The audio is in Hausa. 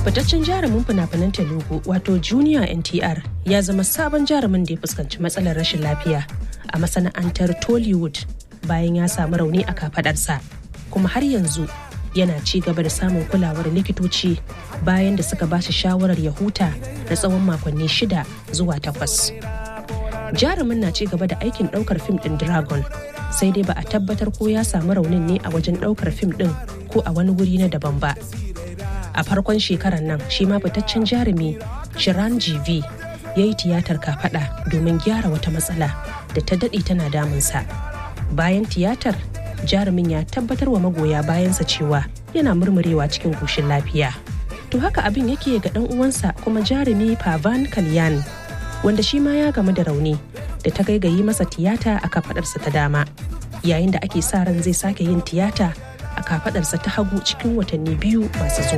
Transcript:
fitaccen jarumin fina-finan telugu wato junior ntr ya zama sabon jarumin da ya fuskanci matsalar rashin lafiya a masana'antar tollywood bayan ya samu rauni a kafadarsa kuma har yanzu yana ci gaba da samun kulawar likitoci bayan da suka ba shi shawarar ya huta na tsawon makonni shida zuwa takwas jarumin na ci gaba da aikin daukar fim din dragon sai dai ba a tabbatar ko ya samu raunin ne a wajen daukar fim din ko a wani wuri na daban ba a farkon shekarar nan shi ma fitaccen jarumi shiran gv ya yi tiyatar kafada domin gyara wata matsala da ta daɗe tana damunsa bayan tiyatar jarumin ya tabbatar wa magoya bayansa cewa yana murmurewa cikin koshin lafiya to haka abin yake ga ɗan uwansa kuma jarumi pavan kalyan wanda shi ma ya gamu da rauni da ta gaigayi masa tiyata a kafadarsa ta dama yayin da ake sa ran zai sake yin tiyata a kafadarsa ta hagu cikin watanni biyu masu zuwa